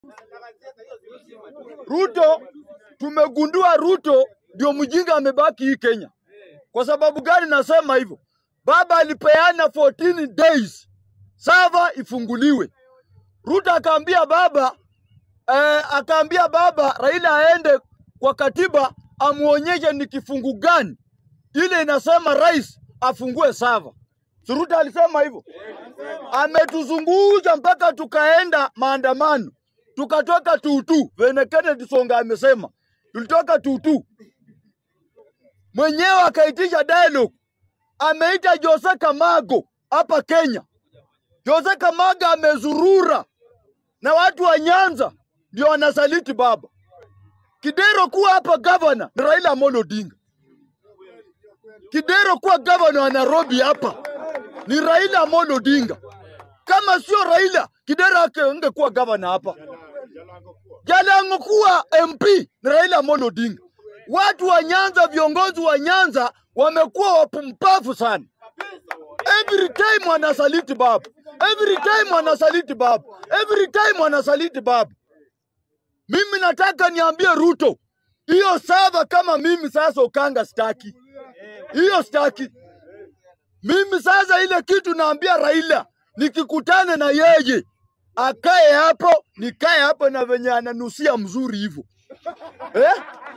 Ruto, tumegundua Ruto ndio mjinga amebaki hii Kenya. Kwa sababu gani nasema hivyo? Baba alipeana 14 days sava ifunguliwe. Ruto akaambia baba eh, akaambia baba Raila aende kwa katiba amuonyeshe ni kifungu gani ile inasema rais afungue sava. Si Ruto alisema hivyo? Ametuzungusha mpaka tukaenda maandamano, tukatoka tutu. Vene Kennedy Songa amesema tulitoka tutu, mwenyewe akaitisha dialogue, ameita Jose Kamago hapa Kenya. Jose Kamago amezurura na watu wa Nyanza ndio wanasaliti baba. Kidero kuwa hapa gavana ni Raila Amolo Odinga. Kidero kuwa gavana wa Nairobi hapa ni Raila Amolo Odinga. Kama sio Raila, Kidero angekuwa gavana hapa. Jalango kuwa MP ni Raila Amolo Odinga. Watu wa Nyanza, viongozi wa Nyanza wamekuwa wapumbavu sana. Every time wanasaliti baba, every time wanasaliti baba, every time wanasaliti baba. Mimi nataka niambie Ruto, hiyo sava kama mimi sasa Ukanga staki hiyo staki. Mimi sasa ile kitu naambia Raila, nikikutane na yeye akae hapo, nikae hapo na venye ananusia mzuri hivyo eh?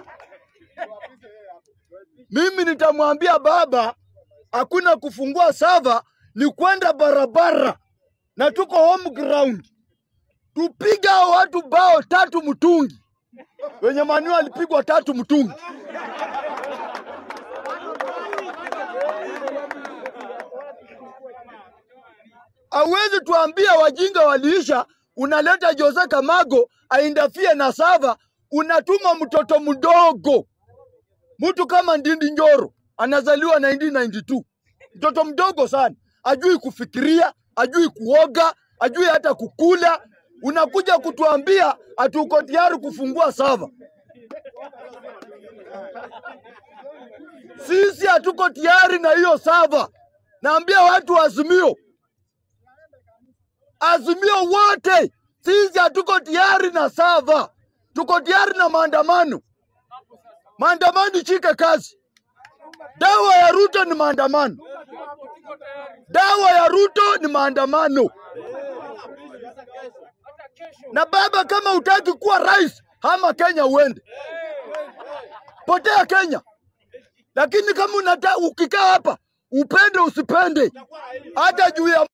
Mimi nitamwambia baba, hakuna kufungua sava, ni kwenda barabara na tuko home ground, tupiga hao watu bao tatu mtungi, wenye Manu alipigwa tatu mtungi. Hauwezi tuambia wajinga waliisha, unaleta Jose Kamago aindafie na sava, unatuma mtoto mdogo, mtu kama Ndindi Njoro anazaliwa 1992 mtoto mdogo sana, ajui kufikiria, ajui kuoga, ajui hata kukula. Unakuja kutuambia hatuko tayari kufungua sava. Sisi hatuko tayari na hiyo sava. Naambia watu wa Azimio, Azimio wote, sisi hatuko tayari na sava, tuko tayari na maandamano. Maandamano ishike kazi. Dawa ya Ruto ni maandamano, dawa ya Ruto ni maandamano. Na baba, kama utaki kuwa rais, hama Kenya uende, potea Kenya. Lakini kama unataka ukikaa hapa, upende usipende, hata juu ya